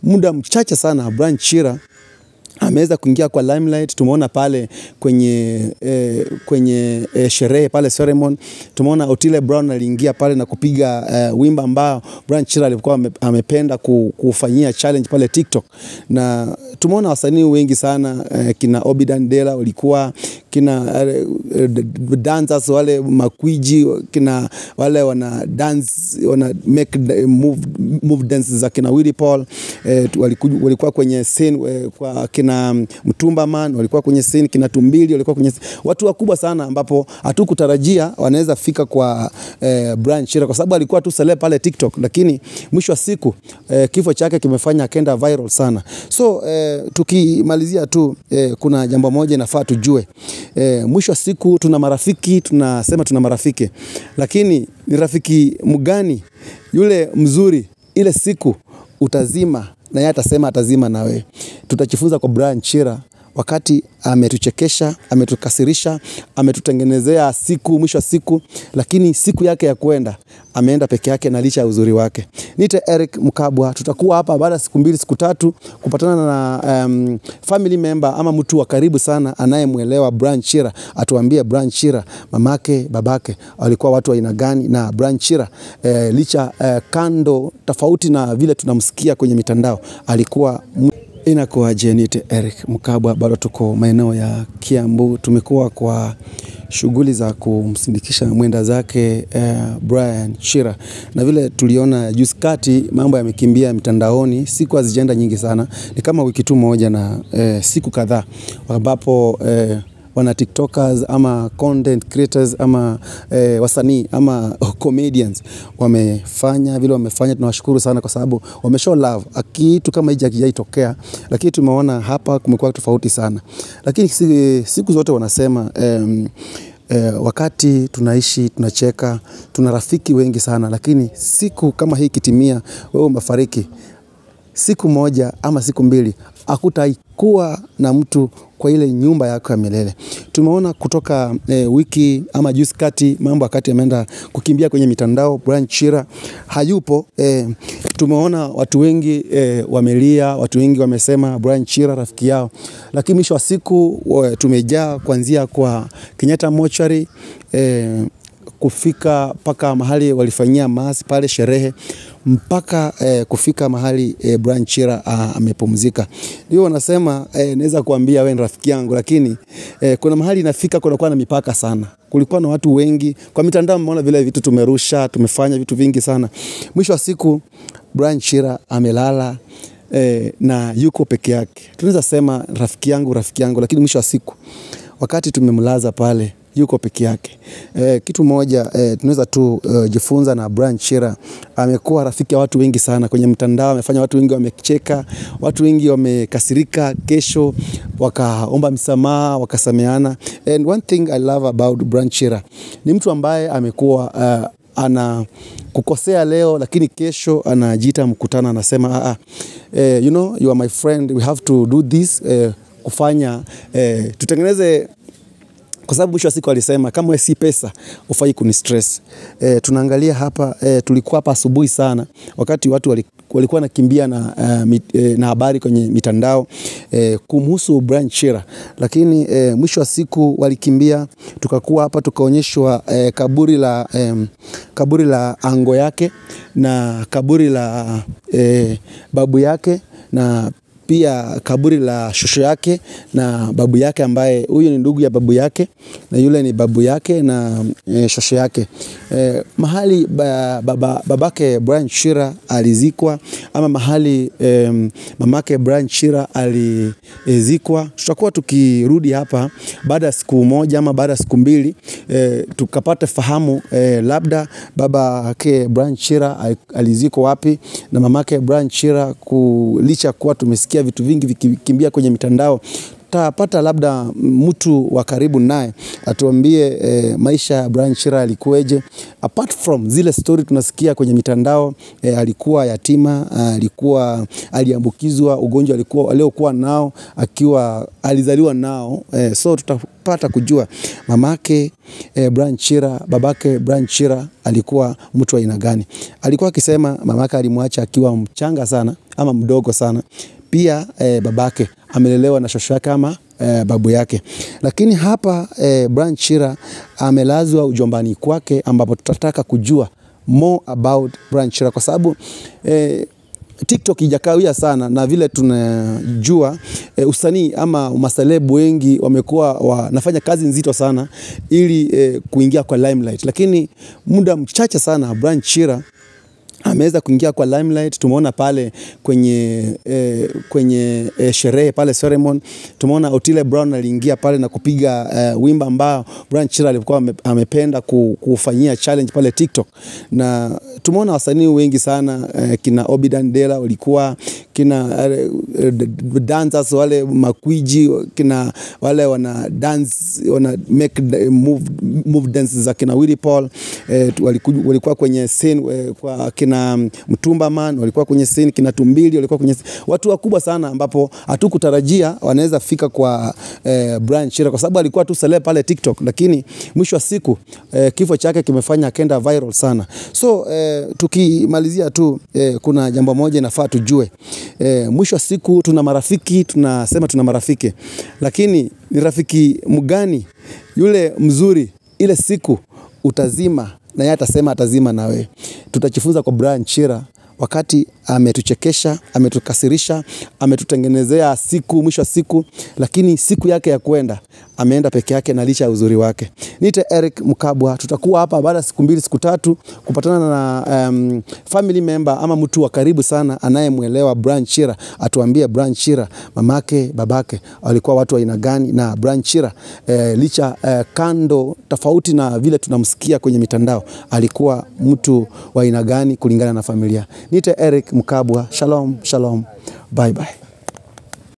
muda mchache sana Brian Chira ameweza kuingia kwa limelight. Tumeona pale kwenye eh, kwenye eh, sherehe pale ceremony, tumeona Otile Brown aliingia pale na kupiga eh, wimbo ambao Brian Chira alikuwa ame, amependa ku- kufanyia challenge pale TikTok, na tumeona wasanii wengi sana eh, kina Obidan Dela walikuwa kina eh, eh, dancers wale makwiji kina wale wana dance wana make the move, move dances za kina Willy Paul eh, tu- waliku- walikuwa kwenye scene eh, kwa kina Mtumba Man walikuwa kwenye scene, kina Tumbili walikuwa kwenye scene. watu wakubwa sana ambapo hatukutarajia wanaweza fika kwa eh, Brian Chira kwa sababu alikuwa tu celeb pale TikTok, lakini mwisho wa siku eh, kifo chake kimefanya akenda viral sana. So eh, tukimalizia tu eh, kuna jambo moja inafaa tujue eh, mwisho wa siku tuna marafiki, tunasema tuna marafiki, lakini ni rafiki mgani yule mzuri ile siku utazima na yeye atasema atazima na wewe. Tutajifunza kwa Brian Chira wakati ametuchekesha, ametukasirisha, ametutengenezea siku mwisho wa siku, lakini siku yake ya kwenda ameenda peke yake na licha ya uzuri wake. Nite Eric Mkabwa, tutakuwa hapa baada ya siku mbili siku tatu kupatana na um, family member ama mtu wa karibu sana anayemwelewa Brian Chira, atuambie Brian Chira mamake babake walikuwa watu wa aina gani, na Brian Chira eh, licha eh, kando tofauti na vile tunamsikia kwenye mitandao alikuwa mu- Inakuwaje? Nite Eric Mkabwa, bado tuko maeneo ya Kiambu. Tumekuwa kwa shughuli za kumsindikisha mwenda zake eh, Brian Chira, na vile tuliona juzi kati mambo yamekimbia mitandaoni, siku hazijaenda nyingi sana, ni kama wiki tu moja na eh, siku kadhaa ambapo eh, wana tiktokers ama content creators ama eh, wasanii ama comedians wamefanya vile wamefanya, tunawashukuru sana kwa sababu wameshow love. Kitu kama hiki hakijaitokea, lakini tumeona hapa kumekuwa tofauti sana, lakini si- siku zote wanasema em, eh, wakati tunaishi tunacheka, tuna rafiki wengi sana, lakini siku kama hii ikitimia, wewe umefariki siku moja ama siku mbili hakutaikuwa na mtu kwa ile nyumba yako ya milele. Tumeona kutoka eh, wiki ama juzi kati mambo wakati ameenda kukimbia kwenye mitandao, Brian Chira hayupo. Eh, tumeona watu wengi eh, wamelia, watu wengi wamesema Brian Chira rafiki yao, lakini mwisho wa siku wa- tumejaa kuanzia kwa Kenyatta Mochari eh, kufika mpaka mahali walifanyia maasi pale sherehe mpaka eh, kufika mahali eh, Brian Chira ah, amepumzika. Ndio wanasema eh, naweza kuambia wewe ni rafiki yangu, lakini eh, kuna mahali inafika kunakuwa na mipaka sana. Kulikuwa na watu wengi kwa mitandao, mmeona vile vitu tumerusha, tumefanya vitu vingi sana. Mwisho wa siku Brian Chira amelala eh, na yuko peke yake. Tunaweza sema rafiki yangu, rafiki yangu, lakini mwisho wa siku wakati tumemlaza pale yuko peke yake. E, kitu moja e, tunaweza tu uh, jifunza na Brian Chira, amekuwa rafiki ya watu wengi sana kwenye mtandao, amefanya watu wengi wamecheka, watu wengi wamekasirika, kesho wakaomba msamaha, wakasameana. And one thing I love about Brian Chira ni mtu ambaye amekuwa uh, ana kukosea leo lakini kesho anajiita mkutano anasema ah, ah, eh, you know you are my friend we have to do this eh, kufanya eh, tutengeneze kwa sababu mwisho wa siku alisema kama wewe si pesa ufai kuni stress. E, tunaangalia hapa e, tulikuwa hapa asubuhi sana wakati watu wali, walikuwa nakimbia na, uh, mit, e, na habari kwenye mitandao e, kumhusu Brian Chira, lakini e, mwisho wa siku walikimbia, tukakuwa hapa tukaonyeshwa e, kaburi la e, kaburi la ango yake na kaburi la e, babu yake na pia kaburi la shosho yake na babu yake ambaye huyu ni ndugu ya babu yake na yule ni babu yake na e, shosho yake e, mahali ba, baba, babake Brian Chira alizikwa ama mahali e, mamake Brian Chira alizikwa. Tutakuwa tukirudi hapa baada ya siku moja ama baada ya siku mbili e, tukapata fahamu e, labda babake Brian Chira alizikwa wapi na mamake Brian Chira, licha kuwa tumesikia vitu vingi vikikimbia kwenye mitandao tutapata labda mtu wa karibu naye atuambie eh, maisha ya Brian Chira yalikuweje, apart from zile story tunasikia kwenye mitandao eh, alikuwa yatima, alikuwa aliambukizwa ugonjwa alikuwa aliokuwa nao akiwa alizaliwa nao eh, so tutapata kujua mamake eh, Brian Chira, babake Brian Chira alikuwa mtu wa aina gani. Alikuwa akisema mamake alimwacha akiwa mchanga sana ama mdogo sana. Pia eh, babake amelelewa na shosho yake ama eh, babu yake, lakini hapa eh, Brian Chira amelazwa ujombani kwake, ambapo tutataka kujua more about Brian Chira kwa sababu eh, TikTok ijakawia sana na vile tunajua e, usanii ama maselebu wengi wamekuwa wanafanya kazi nzito sana ili e, kuingia kwa limelight, lakini muda mchache sana Brian Chira ameweza kuingia kwa limelight. Tumeona pale kwenye eh, kwenye eh, sherehe pale ceremony, tumeona Otile Brown aliingia pale na kupiga eh, wimbo ambao Brian Chira alikuwa ame, amependa ku, kufanyia challenge pale TikTok, na tumeona wasanii wengi sana eh, kina Obidan Dela walikuwa kina eh, dancers wale makwiji kina wale wana dance wana make move, move dances za kina Willy Paul eh, walikuwa, walikuwa kwenye scene eh, kwa kina Mtumba Man walikuwa kwenye scene, kina Tumbili walikuwa kwenye scene. Watu wakubwa sana ambapo hatukutarajia wanaweza fika kwa eh, Brian Chira kwa sababu alikuwa tu celeb pale TikTok, lakini mwisho wa siku eh, kifo chake kimefanya akenda viral sana. So eh, tukimalizia tu eh, kuna jambo moja inafaa tujue eh, mwisho wa siku tuna marafiki, tunasema tuna marafiki, lakini ni rafiki mgani yule mzuri ile siku utazima na yeye atasema atazima na wewe. Tutajifunza kwa Brian Chira wakati ametuchekesha, ametukasirisha, ametutengenezea siku mwisho wa siku, lakini siku yake ya kwenda ameenda peke yake na licha ya uzuri wake. Niite Eric Mkabwa, tutakuwa hapa baada ya siku mbili siku tatu kupatana na um, family member ama mtu wa karibu sana anayemwelewa Brian Chira, atuambie Brian Chira mamake, babake walikuwa watu wa aina gani, na Brian Chira eh, licha eh, kando tofauti na vile tunamsikia kwenye mitandao, alikuwa mtu wa aina gani kulingana na familia. Niite Eric Mkabwa, shalom shalom, bye bye.